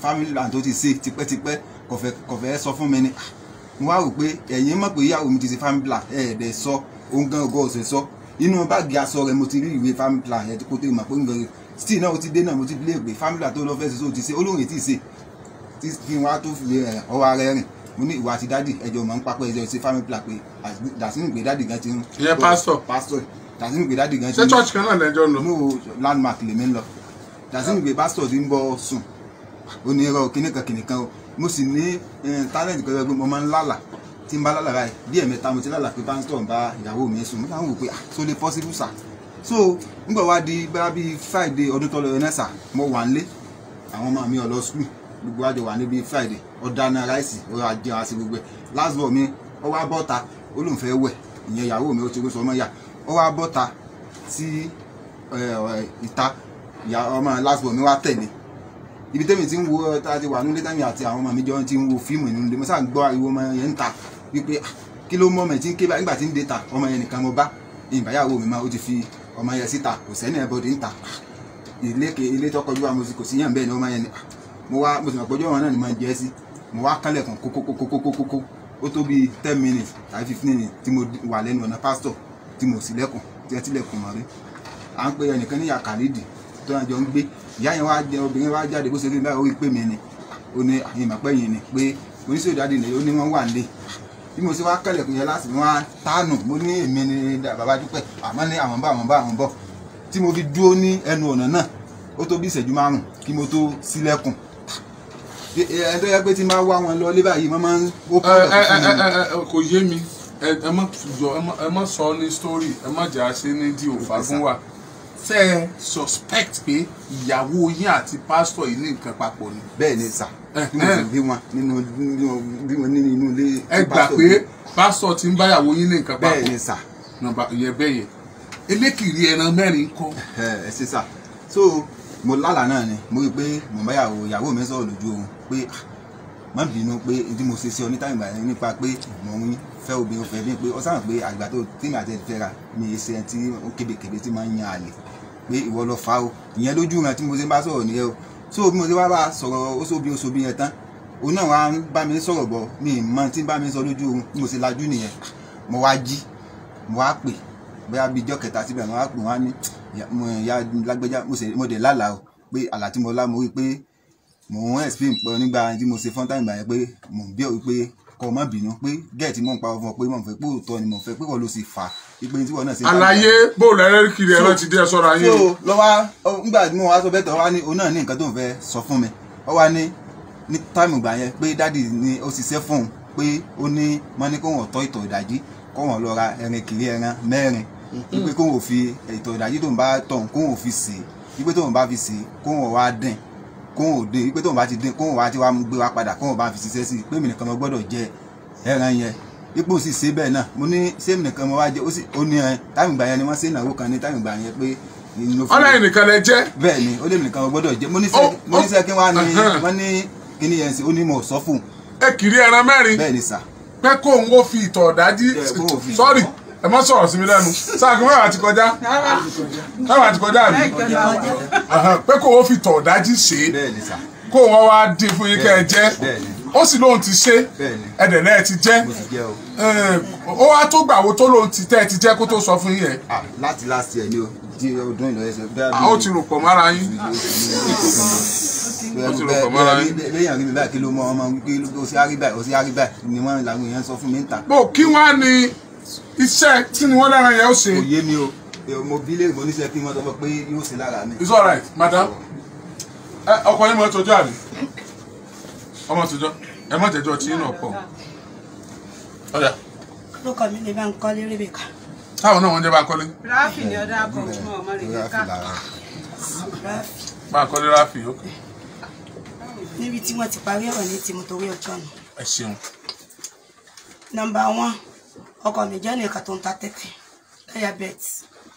family land tó ti ṣe tipẹ́tipẹ́ kò fẹ́ kò fẹ́ sọ fún mi ni mo wá rò pé ẹ̀yin mọ̀ pé ìyàwó mi ti ṣe family plan ẹ̀ ẹ̀ dẹ̀ sọ òun gan ọgọ́ ọ̀sẹ̀ sọ inú báàgì aṣọ rẹ̀ mo ti rí ìwé family plan yẹn kó tó mọ̀ pé ń gbẹ̀rẹ̀ still náà ó ti dé náà mo ti lé pé family plan tó lọ fẹ́ ṣe tó ti ṣe olóhùn ètí ṣe tí kí n wá tó fi ẹ̀ ọwọ́ ara ẹ̀ rìn mo ní ìwà àti dádì ẹjọ́ mọ̀ ń papọ̀ ẹjọ́ ṣe family plan pé dàsínú pé dádì gan ti ń Ìyẹn pastor. pastor dàsínú pé dádì gan ti ṣé ń church kan náà lẹ́jọ́ lọ. no landmark lèmi ń lọ dàsínú pé pastor ti ń bọ́ sùn onírọ̀ kìnìkan kìnìkan o mo sì ní eh, talent kan pé mo máa ń lálà tí n bá lálà báyìí bí ẹ̀mẹ́ta mo ti lálà pé pastor ń bá ìyàwó mi sùn mo máa ń wò pé ah so lè possible sà so nígbà wá di bá bíi friday ọdún tó lọ yẹn náà sà mo wà nílé àwọn ọmọ mi ò lọ school gbogbo àjọ wà níbi friday ọ̀dáná ráìsì ọ̀rọ̀ ajé wa sí gbogbo ẹ̀ last ball mi ó wá bọ́ta ó lóun fẹ́ wẹ̀ ìyẹn ìyàwó mi ó ti sọ ọmọ yà ó wá bọ́ta sí ẹ, ẹ, ìta ìyá ọmọ last ball mi wá tẹ̀lé ibi tẹ́mi ti ń wo tá a ti wà nílé tẹ́mi àti àwọn ọmọ mi jọ ti ń wo fíìmù nínú ilé mo sáà ń gbọ́ ariwo ọmọ yẹn ń ta wípé ah, kí ló mọ́ ọmọ yẹn tí ń ké bá nígbà tí ń dé ta ọmọ yẹn nìkan mo bá ìbáyàwó mi máa ó ti fi ọmọ yẹn síta kò sẹ́ni ẹ̀ bọ́dé ń ta ilé ke ilé tó kọjú àmọ́ kò sí yàn bẹ́ẹ̀ ni ọmọ yẹn ni ah, mo wá mo sì mọ̀ pé ọjọ́ wọn náà ni mo ń jẹ́ sí mo wá kánlẹ̀kùn kókókókókókókó ó tó bíi ten minutes tàbí fifteen minutes tí mo wà lẹ́nu ọ̀nà pásítọ̀ tí mo sì lẹ́kùn tí ẹ ti lẹ́kùn mọ́ rí à ń pe ẹnìkan ní yàkàrídì tó náà jọ ń gbé ìyá yẹn wá jẹ obìnrin wá jáde bó ṣe rí báyìí ó rí pé mi ni ó ní àyìn màpẹ́ yìí ni pé oníṣòwò jáde nìyẹn ó ní wọ́n wà nílé bí mo ṣe wá kẹlẹ̀kùn yẹn láti wọ́n á tánù mo ní èmi ni bàbá dúpẹ́ àmọ́ ní àwọn bá àwọn bá àwọn bọ̀ tí mo fi dúró ní ẹnu ọ̀nà náà ó tó bí ìṣẹ́jú márùn kí mo tó sílẹ̀kùn ẹni tó yẹ pé tí n bá wá wọn lọ lé báyìí wọ́n máa ń ó ẹ ẹ ẹ ẹ ẹ ẹ kò yé mi ẹ ẹ má jọ ẹ má ẹ má sọ ní story ẹ má jà ṣe ní di òfà fún wa ṣe ẹ suspect pé ìyàwó yín àti pásítọ̀ yìí ní nǹkan papọ̀ ni bẹ́ẹ̀ ni sà Eh, bí mo sì eh. bí wọn nínú bí wọn nínú inú ilé ẹ gbà pásítọ̀ pé gbé. pásítọ̀ ti ń báyàwó yín ní nǹkan bẹ́ẹ̀ papọ̀ ni sà nọ́mbà ìyẹn bẹ́ẹ̀ yẹn elékìrí ẹran mẹ́rin kọ́ ẹ ẹ ṣe sà so mo lálà náà ni mo rí i pé mo bá yàwó ìyàwó mi sọ̀rọ̀ lójú oorun pé ah, má bínú pé n tí mo ṣe sí ọ ní táyì ìgbà yẹn nípa pé mo ń fẹ́ obìnrin fẹ́ bí pé ọ sáà pé àgbà tó tèmi àti ẹ̀fẹ́ ra mi ṣe ẹni tí ó kébékébé tí máa ń yan àlè pé ìwọ lọ fa o ìyẹn lójú rẹ tí mo ṣe bá sọ̀rọ̀ nìyẹn o so bí mo ṣe wá bá a sọ̀rọ̀ ó sóbi ó sóbi yẹn tán òun náà wá ń bá mi sọ̀rọ̀ bọ̀ mi ì mọ tí ń bá mi sọ lójú oorun bí mo ṣe lajú nìyẹn mo wá jí mo wá pè bóyá bíi ijọ́ kẹta síbẹ̀ mo wá pè wọ́n á ní "Ìyá- mo ìyá lágbẹ́já mo ṣe mo dẹ̀ lálàá o pé àlá tí mo lá mo rí i pé mò ń explain pọ̀ nígbà tí mo ṣe fọ́n táìmù yẹn pé mò ń bí ọ pé kọ́ má bínú pé gẹ́ẹ̀tì mò ń pa fún ọ pé mò ń fẹ́ pé òótọ́ ni mò ń fẹ́ pé wọ́n ló sì fà á pé tí wọ́n náà ṣe. àlàyé bóòlù ẹlẹ́kìrí ẹran ti dé ẹ sọ́ra yín o so lọ́wọ́ nígbà tí mo wá sọ bẹ́ẹ̀ tọ́ wá ní òun náà ní nǹkan tó ń fẹ́ sọ fún mi ọ wá ní ní táìmù ìgbà yẹn pé dádì ni ó ṣiṣẹ́ fún un pé ó ní wọ́n ní kó wọ́n tọ́ ìtọ̀ ìdájí kó wọ́n lọ ra ẹran kiri ẹran mẹ́rin wípé kó wọ́n fi ìtọ̀ ìdájí tó ń bá tọ̀ kó wọ́n fi sè é wípé tó ń bá fi sè é kó wọ́n wá dín kó wọ́n dín wípé tó ń bá ti dín kó wọ́n wá ti wá gbé wá padà kó wọ́n bá fi ṣiṣẹ́ sí i pé mi nìkan mo gbọ́dọ̀ jẹ ẹran yẹn ipò sì ṣe bẹ́ẹ̀ náà mo ní sẹ́mi nìkan mo wá jẹ ó sì ó ní ẹ táìmù ìgbà yẹn ni wọ́n ṣe ìnáwó kan ní táìmù ìgbà yẹn pé inú fún mi ọlọ́yin nìkan lẹ jẹ́ bẹ́ẹ̀ ni ó lé mi nìkan mo gbọ́dọ̀ jẹ́ mo ní Ó, sẹ́ mo ní ó, sẹ́ kí wọ́n á ní ẹ̀hẹ́n. wọ́n ní kíní yẹn sí ó ní mo sọ fún un ẹ kiri ẹran mẹ́rin bẹ́ẹ̀ ni sà pé kó òun ó fi ìtọ̀ ọ̀dájí Ẹ, kó òun fi- sọ́ọ̀rì ẹ má sọ̀rọ̀ sí mi lẹ́nu sáàkì mẹ́wàá ti kọjá mẹ́wàá ti kọjá àbí Ẹ̀hẹ́n, pé kó òun ó fi ìtọ̀ ọ̀dájí ṣe é bẹ́ẹ̀ ni sà kó òun wá dín fún yín kẹ́ ẹ jẹ́ bẹ́ẹ̀ ni ó sì lóun ti ṣe bẹ́ẹ̀ ni ẹ̀dẹ̀ náà ti jẹ́ mo sì jẹ́ o Ẹ̀, ó wá tó gbàwo tó lóun ti tẹ́ ẹ ti jẹ́ kó tó sọ fún yín yẹn Ah, láti last year ni o di ọdún ìlọ ẹsẹ̀ bẹ́ẹ̀ a ó ti rò pọ̀ mára yín ó ti rò pọ̀ mọ́ra yín. lẹ́yìn àríbí báyìí kí ló mọ ọmọ wípé ó sì árí báyìí ó sì árí báyìí ni wọ́n làwọn èèyàn sọ fún mi ń ta bó kí wọ́n á ní iṣẹ́ tí ni wọ́n lára yẹn ó ṣe kò yé mi o mo bí lè mo níṣẹ́ kí wọ́n sọ pé yóò ṣe lára mi. it's alright madam ẹ ọkọ yín mọ tọjọ àbí ọmọ tọjọ ẹ má jẹjọ tí yín náà pọ̀ ọjà lókọ mi lè bá ń kọ́lé rébèkà táwọn náà wọ́n jẹ́ bá kọ́lé ráfì ni ọ̀dà àbọ̀ fún ọmọ rẹ̀ Lórí ká àfìlà rẹ̀. ráfì bá kọ́lé ráfì ok níbi tí wọ́n ti parí ọ̀rọ̀ ní tìmọ̀ torí ọjọ́ nù. ẹ ṣeun nọ́mbà wọn ọkọ mi jẹ́ nìkan tó ń ta tẹ́tẹ́ láyàbẹ́ẹ̀tì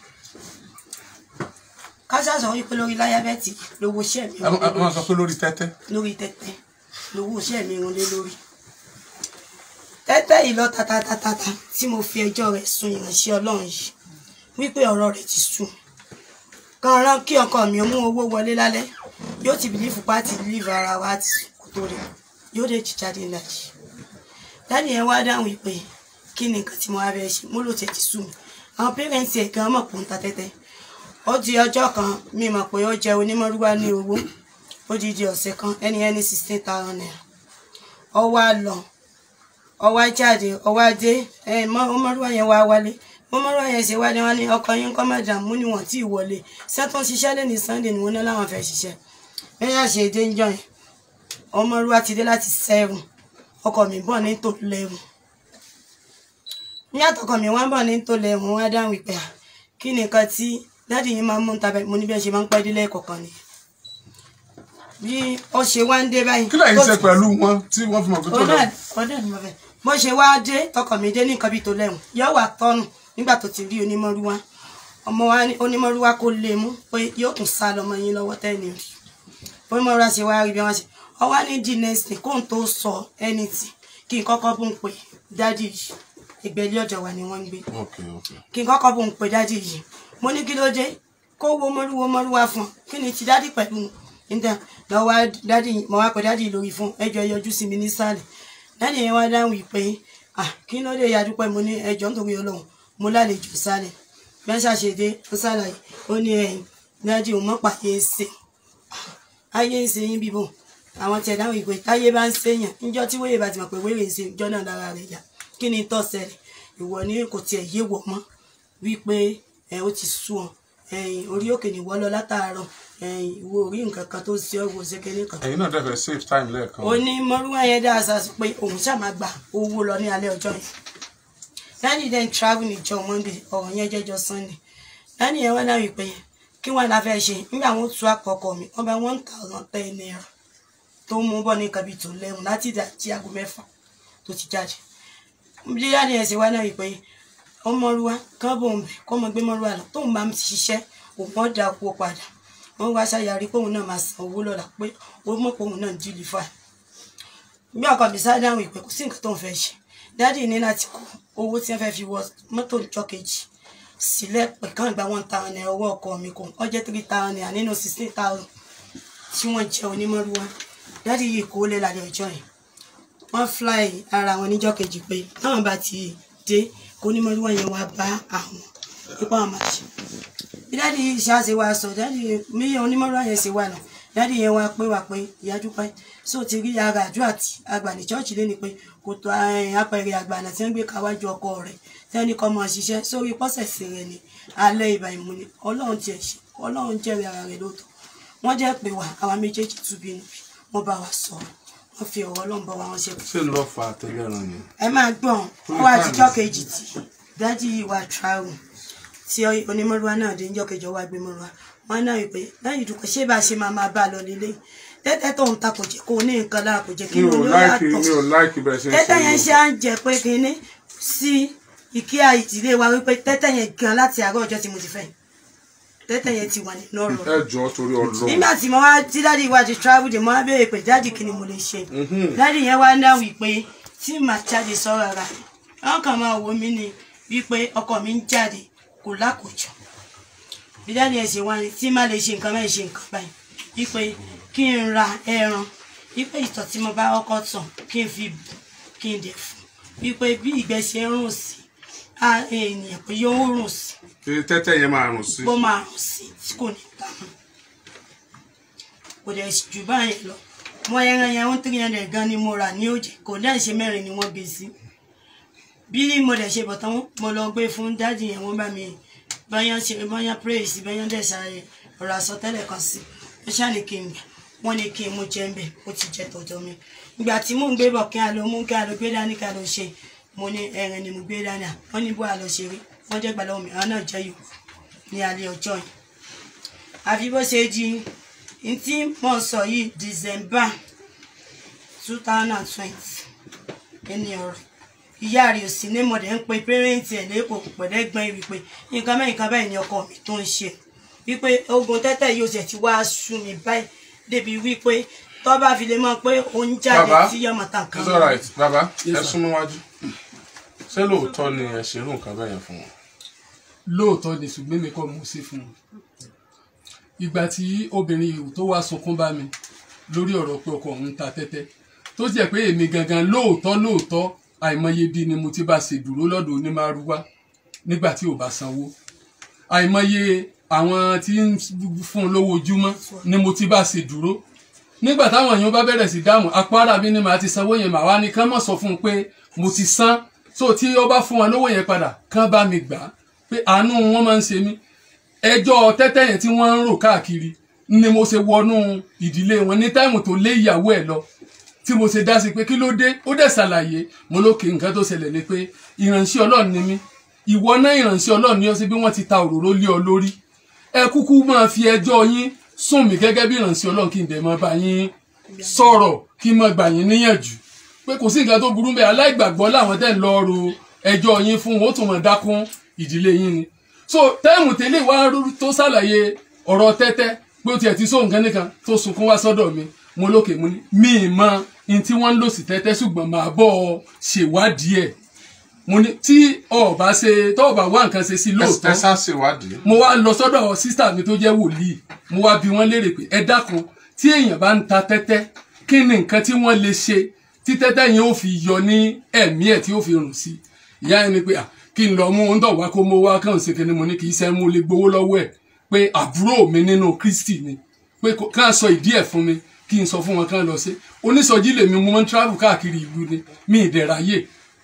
káṣá sọ wípé lórí láyàbẹ́ẹ̀tì lówó iṣẹ́ mi ẹ má- ẹ má sọ pé lórí tẹ́tẹ́ lórí tẹ́tẹ́ lówó iṣẹ́ mi rún lé lórí tẹ́tẹ́ yìí lọ tatatatata tí mo fi ẹjọ́ rẹ̀ sun ìránṣẹ́ ọlọ́run yìí wípé ọ̀rọ̀ rẹ̀ ti sùn kan rán kí ọkọ mi ó mú owó wọlé lálẹ́ yóò ti bìlífù pàtì lífù ara wa àti kò tó rẹ̀ yóò dé jíjáde ńlájì dáàdì yẹn wá dáhùn ìpè kí ni nǹkan tí mo wá bẹ́ẹ̀ ṣe mo lò tẹ̀ ti sú mi àwọn pẹ́rẹ́ǹtì ẹ̀ gan mọ̀ pé ó ń ta tẹ́tẹ́ ó di ọjọ́ kan mi mọ̀ pé ó jẹ onímọ̀rúwá ní owó ó di di ọ̀sẹ̀ kan ẹni ẹni sixteen thousand naira ó wá lọ ó wá jáde ó wá dé ẹ ọmọrúwá yẹn wá wálé ọmọrúwá yẹn ṣe wá ní wọn ní ọkọ yín kọ́ madam mú ni wọ́n tí ì wọlé sẹ́tún ṣiṣẹ́ lé ní sunday ni wọ́n ní láwọn fẹ́ ṣiṣẹ́ bẹ́ẹ̀ ṣe dé ń jọ yẹn ọmọrúwá ti dé láti seven ọkọ mi bọ̀ ní tó lẹ́wọ̀n ní àtọkọ mi wọ́n bọ̀ ní tó lẹ́wọ̀n wọ́n á dáhùn ìpè à kí ni nǹkan tí dáàdì yín máa ń mú ń tabẹ mo ní bí ẹ ṣe máa ń pẹ́ délé kọ̀ọ̀kan ni bí ó ṣe wá ń dé báyìí kí lẹ́yìn ṣe pẹ̀lú wọn tí wọ́n fi mọ̀ pé tó lọ. ọdẹ ọdẹ ni mo fẹ́ bó ṣe wá dé tọkọ mi dé ní nǹkan bíi tó lẹ́wọ̀n yóò wà tọ́nù nígbà tó ti rí onímọ̀rúwá ọmọ wa ní onímọ̀rúwá kó lè mú pé yóò tún sá lọ́mọ yín lọ́wọ́ tẹ́ni rí onímọ̀rúwá ṣe wá rí bí wọ́n ṣe ọwá ní di next day kóun tó sọ anything kí n kọ́kọ́ bó ń pè dádì yìí ìgbẹ́lẹ́ ọ̀dọ̀ wa ni wọ́n ń gbé ok ok kí n kọ́kọ́ bó ń pè dádì yìí mo ní kí ló dé kó wo mọ́rúwo mọ́rúwa fún un kí ni ti dádì pẹ̀lú níta lọ wá dádì mo wá pè dádì lórí fún ẹjọ́ yọjú sí mi nísàlẹ̀ dádì yẹn wá dáhùn ìpè ah kí ló dé ya dúpẹ́ mo ní ẹjọ́ nítorí ọlọ́run mo lálejò sálẹ̀ mẹ́sà ṣe dé ó sálàyé ó ní ẹ̀yìn dádì òun mọ́ pàdé ṣe ayé ń ṣe yín bíbò àwọn tí ẹ dáhùn ìpè táyé bá ń ṣèyàn níjọ́ tí wéyè bá ti mọ̀ pé wéyè ń ṣe ìjọ náà lára rẹ̀ yá kí ni tó ṣẹlẹ̀ ìwọ ní kò tiẹ̀ yé wọ̀ mọ́ wípé ẹ ó ti sú ọ ẹ̀yìn orí òkè ní wọ́lọ́ látàárọ̀ ẹ̀yìn ìwọ orí nǹkan kan tó ṣe ọ́ wo ṣe kéde kan. ẹ̀yin náà dẹ́fẹ̀ save time lẹ́ẹ̀kan. ó ní mọ́rúwá yẹn dá aṣa sí pé òun ṣàmà gba owó lọ ní alẹ́ ọjọ́ yẹn dáàdì then travel níjọ monday ọ̀rọ̀ yẹn jẹ́jọ́ sunday dáàdì yẹn wá náà wípé kí wọ́n la fẹ́ ṣe nígbà wọn tú àkọ́kọ́ mi wọ́n bá one thousand ten naira tó mú bọ́ ní kabi tó lẹ́hùn láti ìdájí aago mẹ́fà tó ti jáde bí dáàdì yẹn ṣe wá náà wípé ọmọrúwa kán bò ń bẹ kọ́ ọmọ gbé mọ́rúwa lọ tóun bá ń ṣiṣẹ́ òun ọ̀ dà owó padà wọ́n wá ṣàyàrí pé òun náà máa san owó lọ́la pé ó mọ̀ pé òun náà ń dìlì fà bí ọkọ mi sáré dáhùn ìpè kò sí nǹkan tó ń fẹ́ ṣe dáàdì ní láti kó owó tí wọ́n fẹ́ fi wọ mọ́tò ìjọ kejì sílẹ̀ pé kàn gba one thousand naira owó ọkọ mi kò ó jẹ́ three thousand naira nínú sixteen thousand tí wọ́n jẹ́ onímọ̀rúwa dáàdì yìí kó lé lálẹ́ ọjọ́ yìí wọ́n fly ara wọn níjọ́ kejì pé táwọn bá ti dé kó onímọ̀rúwa yẹn wá bá àwọn ipá wọn máa ṣe bí dáàdì yìí ṣáàṣe wa sọ dáàdì mi onímọ̀rúwa yẹn ṣe wà náà dáàdì yẹn wá pé wà pé ìyá dúpẹ́ sóò ti rí ara àdúrà tí àgbà ní chọ́ọ̀chì lé ni pé kò tó apẹ̀rẹ̀ àgbàna tí wọ́n gbé káwájú ọkọ rẹ̀ tí wọ́n ní kọ́ mọ́ ṣiṣẹ́ sórí pọ́sẹ̀sì rẹ̀ ni alẹ́ ìbà ìmú ni ọlọ́run tiẹ̀ ṣe ọlọ́run jẹ́rìí ara rẹ̀ lóòótọ́ wọ́n jẹ́ pé wà àwa méjèèjì tún bínú bí wọ́n bá wa sọ̀rọ̀ wọ́n fi ọ̀rọ̀ ọlọ́run bá wa wọn ṣe. ṣé ló fa àtẹlẹ́ràn yẹn. ẹ máa gbọ́n wọ́n wá àtijọ́ kejì tí dájú ìwà travel tí onímọ̀rúwa náà dé níjọ́ kejì ọwọ́ agbémọ̀rúwa wọn náà wípé lẹ́yìn ìdúpọ̀ ṣé bá a ṣe máa máa bá a lọ nílé tẹ́tẹ́ tó ń ta kò jẹ́ kó o ní nǹkan lára kò jẹ́ kí mi ló ò ló láìkì yàtọ̀ mi ò láìkì bẹ́ẹ̀ ṣe ń ṣe tẹ́tẹ́ yẹn yìí. ṣe à ń jẹ pé kínní sí ìkíyà ìdílé wa wípé tẹ́tẹ́ yẹn gan láti àárọ̀ ọjọ́ tí mo ti fẹ́ yìí. tẹ́tẹ́ yẹn ti wà nínú ọ̀rọ̀ ẹ jọ torí Ọlọ́run. nígbà tí mo wá tí dáàdi wa ti travel dé mo wá béèrè pé dáàdi kí ni mo lè ṣe dáàdi yẹn wá náà wípé tí màá jáde sọ́ra ra wọn kàn máa wò mí ni wípé ọkọ mi ń jáde kò lákòjọ bí dáàdi yẹn ṣe wá ní tí má lè ṣe nǹkan má lè ṣe nǹkan báyìí wípé kí n ra ẹran wípé ìtọ̀ tí mo bá kọ́kọ́ tàn kí n fi bù kí n dẹ̀ fún wípé bí ìgbẹ́ ṣe ń rùn sí á ènìyàn pé yóò rùn sí Ṣé tẹ́tẹ́ yẹn máa rùn sí. bó máa rùn sí tí kò ní ta mọ́ kò dẹ̀ jù báyìí lọ mo ẹran yẹn ń three hundred gan ni mo rà ní òjì kò dẹ̀ ṣe mẹ́rin ni wọ́n gbé sí bí mo dẹ̀ ṣe bọ̀ tán mo lọ gbé fún dáàdì yẹn wọ́n bá mi báyọ̀ ṣe báyọ̀ pray sí báyọ̀ dẹ̀ ṣàyẹ̀ ọ̀rọ̀ àsọtẹ́lẹ̀ kan sí ó ṣàní kí n gbà wọ́n ní kí n mú jẹ́ ń bẹ̀ ó ti jẹ́ tọ̀dọ̀ mi ìgbà tí mò ń gbé bọ̀ kí a lọ mú kí a lọ gbé dání kí a lọ ṣe mo ní ẹran ni mo gbé dání à wọ́n ní bó a lọ ṣe rí wọ́n jẹ́ gbàlọ́ mi àwọn náà jẹ́ yòó ní alẹ́ ọjọ́ yìí àfi bó ṣe di n tí mò ń sọ yìí December two thousand and twenty ẹni ọ̀rọ̀ ìyá rẹ̀ ò sí ní mọ̀dẹ̀ ń pe pẹ́rẹ́ǹtì ẹ̀ lẹ́kọ̀ọ́ pẹ̀lẹ́gbọ́n ẹ̀ wípé nǹkan mẹ́rin kan báyìí ni ọkọ mi tó ń ṣe wípé ogun tẹ́tẹ́ yóò ṣe ti wá sú mi báyìí débi wípé tó bá fi lè mọ̀ pé òun jáde Bàbá, tí yọmọ tàn kan it's alright bàbá ẹ Yes, sir. súnmọ́ wájú. ṣé lóòótọ́ ni ẹ ṣerú nǹkan bẹ́ẹ̀ yẹn fún wọn. lóòótọ́ ni ṣùgbọ́n mi kọ́ mo sí fún un ìgbà tí obìnrin yìí tó wá sunkún bá mi lórí ọ̀rọ̀ pé ọkọ òun ń ta tẹ́tẹ́ tó jẹ́ pé èmi gangan lóòótọ́ lóòótọ́ àìmọye bí ni mo ti bá ṣe dúró lọ́dọ̀ onímàrúwá nígbà tí ò bá sanwó àìmọye àwọn tí ń fún un lówó ojúmọ́ ni mo ti bá ṣe dúró nígbà táwọn èèyàn bá bẹ̀rẹ̀ sí dáhùn apá ara mi ni màá ti sanwó yẹn màá wá ní kán mọ̀ sọ fún un pé mo ti san so tí ó bá fún wọn lówó yẹn padà kán bá mi gbà á pé àánú wọn máa ń ṣe mí ẹjọ́ tẹ́tẹ́ yẹn tí wọ́n ń rò káàkiri ni mo ṣe wọnú ìdílé wọn ní táìmù tó lé ìyàwó ẹ̀ lọ tí mo ṣe dá sí pé kí ló dé ó dẹ̀ ṣàlàyé mo lókè nǹkan tó ṣẹlẹ̀ ni pé ìránṣẹ́ ọlọ́run ni mí ìwọ náà ìránṣẹ́ ọlọ́run ni ó ṣe bí wọ́n ti ta òróró lé ọ lórí ẹ kúkú máa fi ẹjọ́ yín sùn mí gẹ́gẹ́ bí ìránṣẹ́ ọlọ́run kí n dẹ̀ máa bá yín sọ̀rọ̀ kí n máa gbà yín níyànjú pé kò sí nǹkan tó burú bẹ́ẹ̀ aláìgbàgbọ́ làwọn tẹ̀ ń lọ ro ẹjọ́ yín fún wọn ó tún máa dákún ìdílé yín ni so táìmù tẹ́lẹ̀ wá tó ṣàlàyé ọ̀rọ̀ tẹ́tẹ́ pé ó tiẹ̀ ti sóhun kan nìkan tó sunkún wá sọ́dọ̀ mi mo lókè mo ní mi ì mọ ní tí wọ́n ń lò sí tẹ́tẹ́ ṣùgbọ́n màá bọ̀ ọ ṣèwádìí ẹ̀ mo ní tí ọba ṣe tọ́ọ̀bà wá nǹkan ṣe sí lóòótọ́ ẹ sá ṣèwádìí. mo wá lọ sọ́dọ̀ sísà mi tó jẹ́ wòlíì mo wá bi wọ́n léèrè pé ẹ dákun tí èèyàn bá ń ta tẹ́tẹ́ kí ni nǹkan tí wọ́n lè ṣe tí tẹ́tẹ́ yẹn ó fi yọ ní ẹ̀mí ẹ̀ tí ó fi rùn sí ìyá yẹn ni pé ah kí n lọ mú un dọ̀ wá kó mo wá kàn ṣe kíni mo ní kì í ṣe mú lè gbowó lọ́wọ́ ẹ̀ pé àbúrò mi nínú Kristi ni pé ká sọ ìdí ẹ̀ fún mi kí n sọ fún wọn kán lọ sí onísọjí lèmi mo máa ń travel káàkiri ìlú ni mi ìdẹ̀ráyè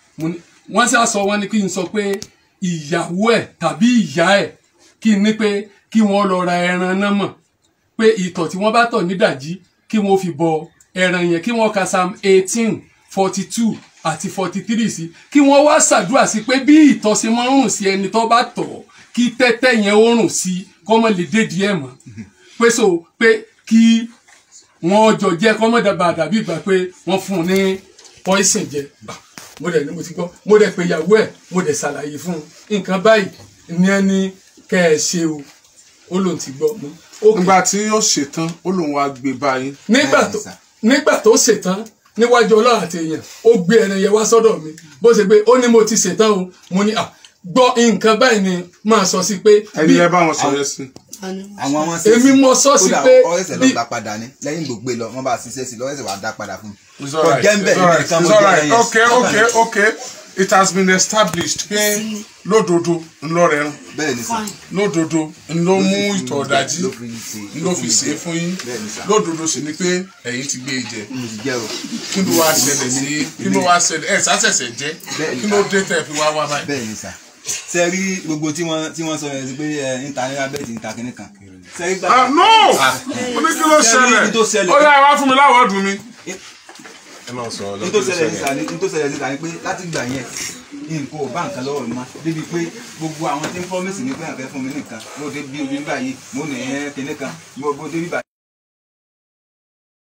wọ́n sá sọ wọn ni kí n sọ pé ìyàwó ẹ̀ tàbí ìyá ẹ̀ kí n ní pé kí wọ́n lọ ra ẹran náà mọ̀ pé ìtọ̀ tí wọ́n bá tọ̀ nídàjí kí wọ́n fi bọ ẹran yẹn kí wọ́n ka psalm eighteen forty two àti forty three sí kí wọ́n wá ṣàdúrà sí pé bí ìtọ̀ ṣe máa ń rùn sí ẹni tó bá tọ̀ kí tẹ́tẹ́ yẹn ó rùn sí kọ́mọ lè dédìí ẹ̀ mọ́ pé so pé kí wọ́n jọ jẹ́ kọ́mọ dàbà dàbí ìgbà pé wọ́n fún un ní poison jẹ mo dẹ̀ ní mo ti gbọ́ mo dẹ̀ pé ìyàwó ẹ̀ mo dẹ̀ ṣàlàyé fún un nǹkan báyìí ní ẹni kẹ́ ẹ ṣe o ó lóun ti gbọ́ mo. nígbà tí ó ṣetán ó lóun wá gbé báyìí. nígbà tó nígbà tó ṣetán níwájú ọlọ́run àti èèyàn ó gbé ẹran yẹn wá sọ́dọ̀ mi bó ṣe gbé ó ní mo ti ṣetán o mo ní à gbọ́ nǹkan báyìí ni máa sọ sí pé. ẹni ẹ bá wọn sọ yẹn sí. àwọn ọmọ èmi mọ sọ sí pé ọ̀rẹ́sẹ̀ lọ gbà padà ní lẹ́yìn gbogbo lọ wọ́n bá ṣiṣẹ́ sí lọ́rẹ́sẹ̀ wàá dá padà fún mi. It's alright. jẹ́ ń bẹ̀ It's alright. nìkan mo It's jẹ́ alright. ẹyẹ. Okay, okay, okay. It has been established pé lódodo ńlọrẹ rán bẹ́ẹ̀ ni sà lódodo ńlọ mú ìtọ̀ ọ̀dájú ló fi ṣe ńlọ fi ṣe é fún yín Bẹ́ẹ̀ ni sà. lódodo sì ni pé ẹ̀yin ti gbé e jẹ mo ti jẹ́ o. kí ló wá ṣẹlẹ̀ sí kí ló wá ṣẹlẹ̀ ẹ̀ sásẹ̀sẹ̀ jẹ́ Bẹ́ẹ̀ ni kí ló sà. dé tẹ̀ fi wá wá báyìí. bẹ́ẹ̀ ni sà ṣe rí gbogbo tí wọ́n tí wọ́n sọ yẹn sí pé ẹ níta ní abẹ́ẹ̀tì níta kínní kan ṣe rí gbà. Ah, no mo ní kí ló Ṣé rí ibi tó ṣẹlẹ̀ ṣẹlẹ̀? ó yá wá fún mi láwọ̀ọ́dún mi. ní tó ṣẹlẹ̀ níta ní tó ṣẹlẹ̀ níta ni pé láti gbà yẹn nǹkan ò bá nǹkan lọ́wọ́ mi mọ́ débi pé gbogbo àwọn tí ń promise ní pé àfẹ́ fún mi nìkan mo dé bí omi báyìí mo nì ẹ́ kínní kan mo dé bí báyìí.